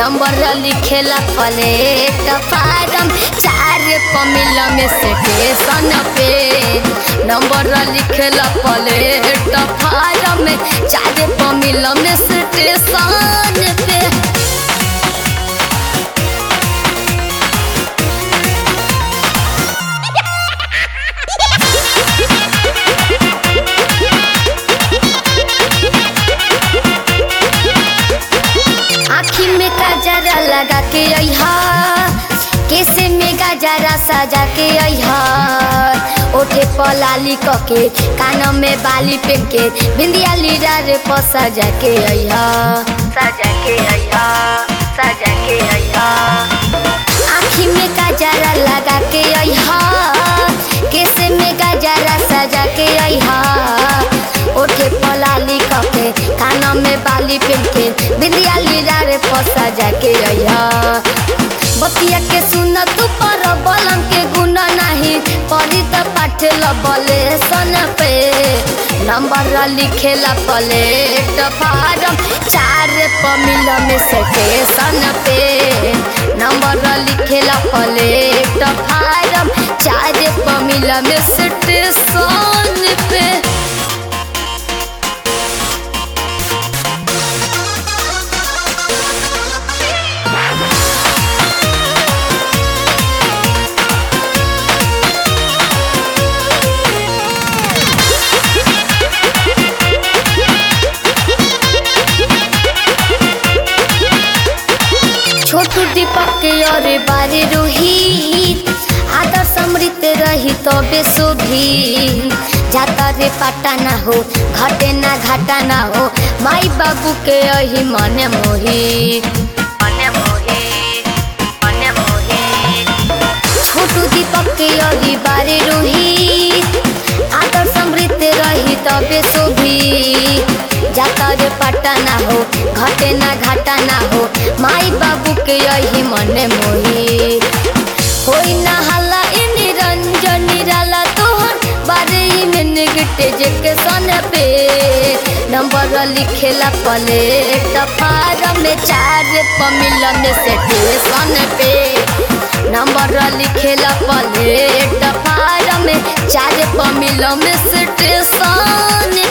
number लिखेला platform चार पमिल में स्टेशन पे नंबर लिखेला प्लेट फारम चार पमिल में स्टेशन पे आँखी में गजरा लगा के अहा केसे में गजरा सजा के अहा ओठे पलाली कके कान में बाली पेन के बिंदिया लीरा रे प सजा के अहा सजा के अहा सजा के अहा आँखी में गजरा लगा के अहा केसे में गजरा सजा के अहा ओठे पलाली कके कान में बाली पेन के बिंदिया लीरा रे फसा जाके अया बतिया के सुन तू पर बलम के गुण नहीं पढ़ी त पाठ लबले सन पे नंबर लिखेला प्लेट फारम चार पमिल में स्टेशन पे नंबर लिखेला प्लेट फारम चार पमिल में स्टेशन पे छोटू दीपक के अरे बारे रोहित आदर समृत रही तबे शोभी जाता रे पाटा ना हो घटे ना घाटा ना हो माई बाबू के अही मने मोही मने मोही मने मोही छोटू दीपक के अही बारे रोहित आदर समृत रही तबे शोभी जाता रे पाटा ना हो घटे ना घाटा ना हो माई बाबू के यही मने मोही होई ना हल्ला इ निरंजन निराला तोहर बारे ही में निगटे जेके सन पे नंबर लिखेला प्लेट फारम में चार पमिल में स्टेशन पे नंबर लिखेला प्लेट फारम में चार पमिल में स्टेशन